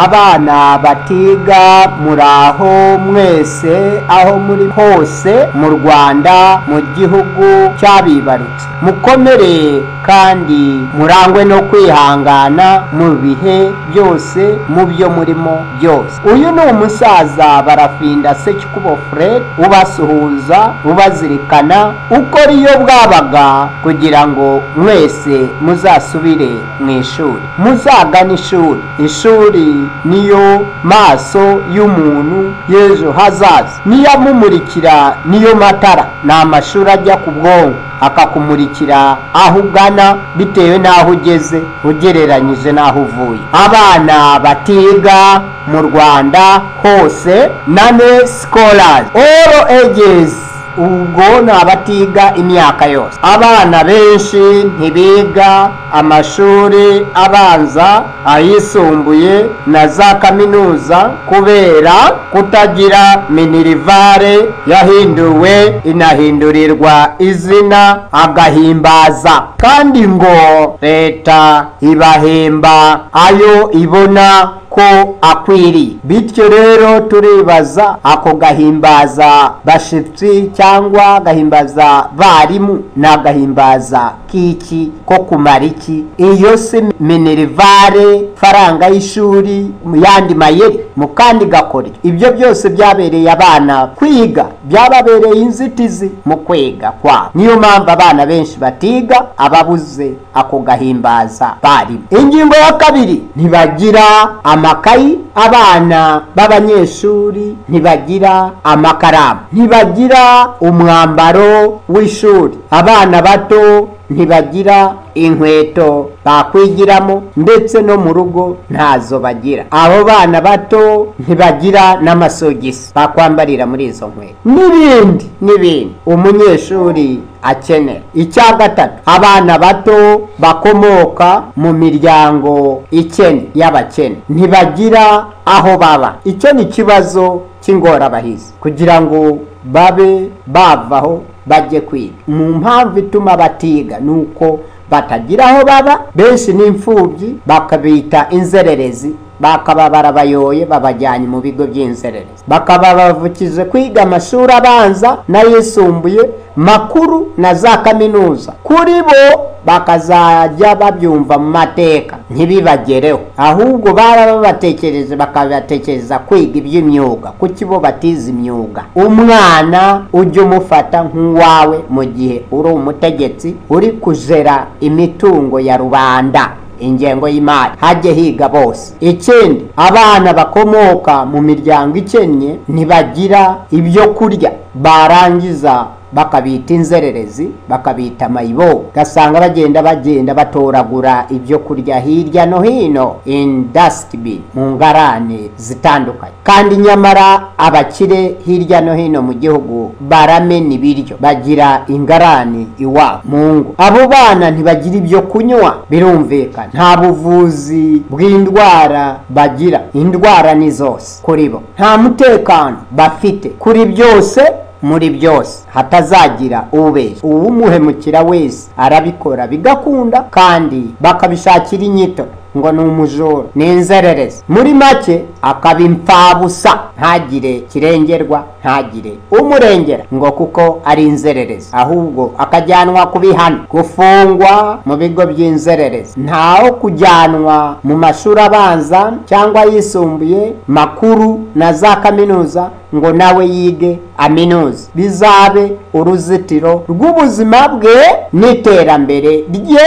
Abana batiga muraho mwese aho muri hose mu Rwanda mu gihugu cyabibarutse mukomere kandi murangwe no kwihangana mu bihe byose mu byo murimo byose uyu ni umusaza barafinda sekikubo fred ubasuhuza ubazirikana uko iyo bwabaga kugira ngo mwese muzasubire mu ishuri muzagane ishuri ishuri niyo maso y'umuntu y'ejo hazaza niyo amumurikira niyo matara ni amashuri ajya ku bwonko akakumurikira aho ugana bitewe n'aho ugeze ugereranyije n'aho uvuye abana batiga mu rwanda hose nane sikorari oro egezi ubwo ni abatiga imyaka yose abana benshi ntibiga amashuri abanza ayisumbuye na za kaminuza kubera kutagira minirivare yahinduwe inahindurirwa izina agahimbaza kandi ngo leta ibahemba ayo ibona ko akwiriye bityo rero turibaza ako gahimbaza bashitsi cyangwa gahimbaza barimu ni agahimbaza k'iki ko kumara iki iyo si minerivare faranga y'ishuri mu yandi mayeri mu kandi gakore ibyo byose byabereye abana kwiga byababereye inzitizi mu kwiga kwabo niyo mpamvu abana benshi batiga ababuze ako gahimbaza barimu ingingo ya kabiri ntibagira ama amakayi abana b'abanyeshuri ntibagira amakaramu ntibagira umwambaro w'ishuri abana bato ntibagira inkweto bakwigiramo ndetse no mu rugo ntazo bagira abo bana bato ntibagira n'amasogisi bakwambarira muri izo nkweto n'ibindi n'ibindi umunyeshuri akenera icya gatatu abana bato bakomoka mu miryango ikene y'abakene ntibagira aho baba icyo ni ikibazo cy'ingorabahizi kugira ngo babe bavaho bajye kwiga mu mpamvu ituma batiga ni uko batagira aho baba benshi n'imfubyi bakabita inzererezi bakaba barabayoye babajyanye mu bigo by'inzererezi bakaba bavukije kwiga amashuri abanza n'ayisumbuye makuru na za kaminuza kuri bo bakazajya babyumva mu mateka ntibibagereho ahubwo baba babatekereje bakabatekereza kwiga iby'imyuga kuko bo batize imyuga umwana ujya umufata nk'uwawe mu gihe uri umutegetsi uri kujera imitungo ya rubanda ingengo y'imari hajye higa bose ikindi abana bakomoka mu miryango ikennye ntibagira ibyo kurya barangiza bakabita inzererezi bakabita mayibo ugasanga bagenda bagenda batoragura ibyo kurya hirya no hino indasitibini mu ngarane zitandukanye kandi nyamara abakire hirya no hino mu gihugu baramena ibiryo bagira ingarane iwabo mu ngo abo bana ntibagira ibyo kunywa birumvikana nta buvuzi bw'indwara bagira indwara ni zose kuri bo nta mutekano bafite kuri byose muri byose hatazagira ubeshya uwumuhemukira wese arabikora bigakunda kandi bakabishakira inyito ngo ni umujura ni inzererezi muri make akaba imfabusa ntagire kirengerwa ntagire umurengera ngo kuko ari inzererezi ahubwo akajyanwa ku bihano gufungwa mu bigo by'inzererezi ntaho kujyanwa mu mashuri abanza cyangwa ayisumbuye makuru na za kaminuza ngo nawe yige aminuze bizabe uruzitiro rw'ubuzima bwe n'iterambere rye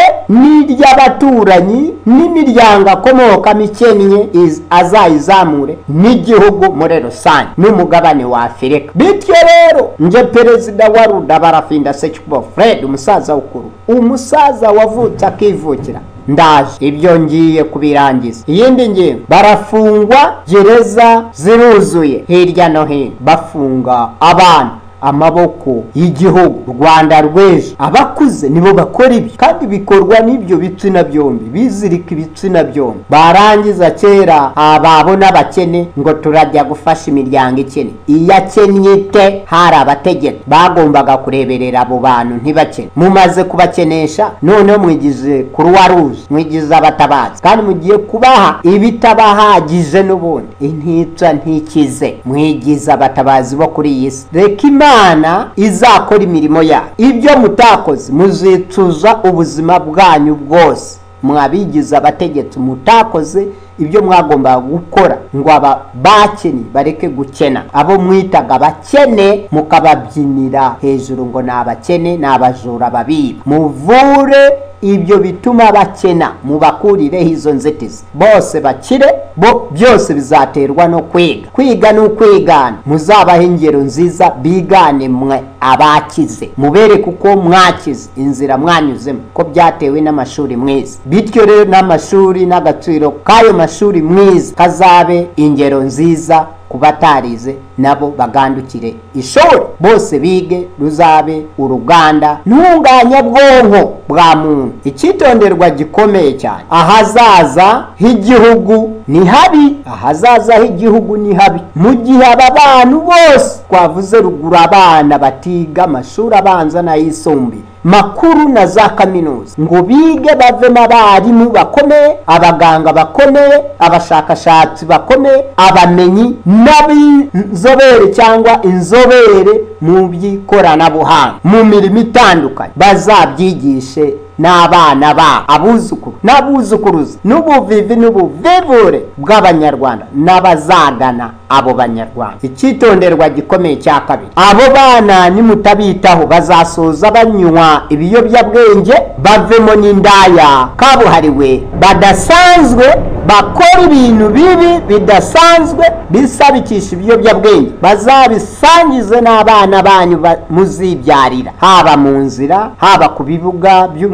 n'iry'abaturanyi n'imiryango akomokamo ikennye azayizamure n'igihugu muri rusange n'umugabane wa afurika bityo rero nje perezida wa ruda barafinda sekikubo fred umusaza wukuru umusaza wavutse akivukira ndaje ibyo ngiye kubirangiza iyindi ngingo barafungwa gereza ziruzuye hirya no hino bafunga abana amaboko y'igihugu rwanda rw'ejo abakuze nibo bakora ibi kandi bikorwa n'ibyo bitsina byombi bizirika ibitsina byombi barangiza kera ababona abakene ngo turajya gufasha imiryango ikene iyakennye ite hari abategetsi bagombaga kureberera abo bantu ntibakene mumaze kubakenesha noneho mwigize kuruwa ruje mwigize abatabazi kandi mugiye kubaha ibitabahagije n'ubundi intica ntikize mwigize abatabazi bo kuri iyi si reka imana izakora imirimo yayo ibyo mutakoze muzicuza ubuzima bwanyu bwose mwabigize abategetsi mutakoze ibyo mwagombaga gukora ngo aba bakeni bareke gukena abo mwitaga abakene mukababyinira hejuru ngo ni abakene ni abajura babiba muvure ibyo bituma bakena mubakurireho izo nzitizi bose bakire bo byose bizaterwa no kwiga kwiga ni ukwigana muzabahe ingero nziza bigane mwe abakize mubereke uko mwakize inzira mwanyuzemo ko byatewe n'amashuri mwiza bityo rero n'amashuri n'agaciro k'ayo mashuri mwiza kazabe ingero nziza ku batarize nabo bagandukire ishuri bose bige ruzabe uruganda ntunganyabwonko bwa muntu icyitonderwa gikomeye cyane ahazaza h'igihugu ni habi ahazaza h'igihugu ni habi mu gihe aba bantu bose twavuze ruguru abana batiga amashuri abanza n'ayisumbuye makuru na za kaminuza ngo bige bavemo abarimu bakomeye abaganga bakomeye abashakashatsi bakomeye abamenyi n'ab'inzobere cyangwa inzobere mu by'ikoranabuhanga mu mirimo itandukanye bazabyigishe n'abana babo abuzukuru n'abuzukuruza n'ubuvivi n'ubuvivure bw'abanyarwanda n'abazagana abo banyarwanda icyitonderwa gikomeye cya kabiri abo bana nimutabitaho bazasoza banywa ibiyobyabwenge bavemo n'indaya kabuhariwe badasanzwe bakora ibintu bibi bidasanzwe bisabikisha ibiyobyabwenge bazabisangize n'abana banyu muzibyarira haba mu nzira haba ku bibuga by'u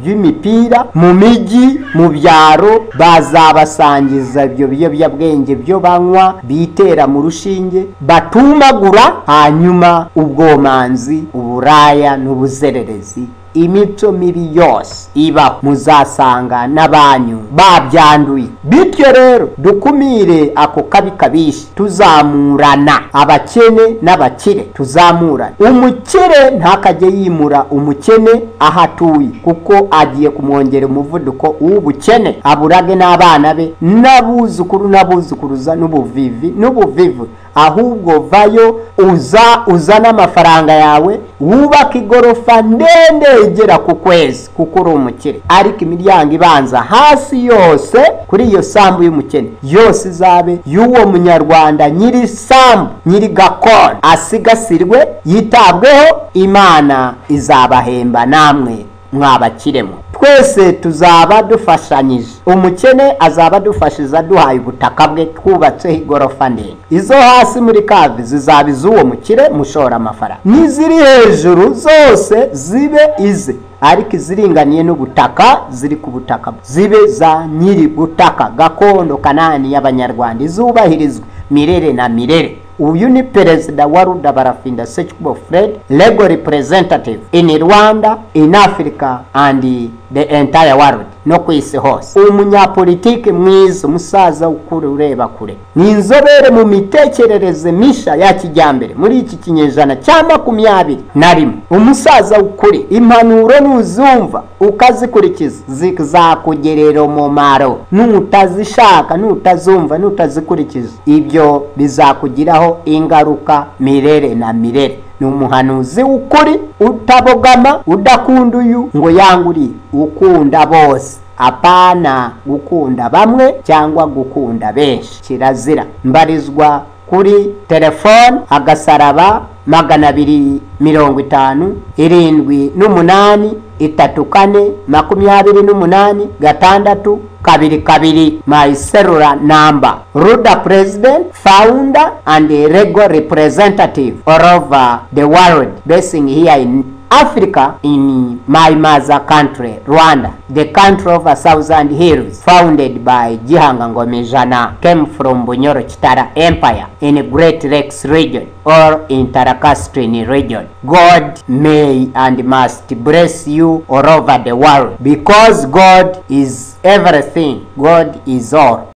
by'imipira mu mijyi mu byaro bazabasangiza ibyo biyobyabwenge byo banywa bitera mu rushinge batumagura hanyuma ubwomanzi uburaya n'ubuzererezi imico mibi yose ibaho muzasanga n'abanyu babyanduye bityo rero dukumire ako kabi kabishi tuzamurana abakene n'abakire tuzamurana umukire ntakajye yimura umukene aho atuye kuko agiye kumwongera umuvuduko w'ubukene aburage n'abana be n'abuzukuru n'abuzukuruza n'ubuvivi n'ubuvivu ahubwo vayo uza uzana amafaranga yawe wubaka igorofa ndende igera ku kwezi kuko uri umukire ariko imiryango ibanza hasi yose kuri iyo sambu y'umukene yose izabe y'uwo munyarwanda nyiri sambu nyiri gakondo asigasirwe yitabweho imana izabahemba namwe mwabakiremo twese tuzaba dufashanyije umukene azaba adufashiza duhaye ubutaka bwe twubatseho igorofa ndende izo hasi muri kavi zizaba iz'uwo mukire mushora amafaranga n'iziri hejuru zose zibe ize ariko iziringaniye n'ubutaka ziri ku butaka zibe za nyiri butaka gakondo kanani y'abanyarwanda izubahirizwe mirere na mirere uyu ni perezida wa ruda barafinda sechkubo fred legal representative in rwanda in africa and the entire world no ku isi hose umunyapolitiki mwiza umusaza ukuru ureba kure ni inzobere mu mitekerereze misha ya kijyambere muri iki kinyejana cya makumyabiri na rimwe umusaza ukuri impanuro nuzumva ukazikurikiza zizakugerera umumaro nutazishaka nutazumva nutazikurikiza ibyo bizakugiraho ingaruka mirere na mirere ni umuhanuzi w'ukuri utabogama udakunda uyu ngo yanguriye ukunda bose apana gukunda bamwe cyangwa gukunda benshi kirazira mbarizwa kuri telefone agasaraba magana abiri mirongo itanu irindwi n'umunani itatu kane makumyabiri n'umunani gatandatu kabiri kabiri my cellular number ruda president founder and legal representative all over the world basing here in Africa in my mother country, Rwanda, the country of a thousand hills, founded by Jihanga Ngomijana, came from Bunyoro Chitara Empire in Great Lakes region or in Tarakastrini region. God may and must bless you all over the world because God is everything. God is all.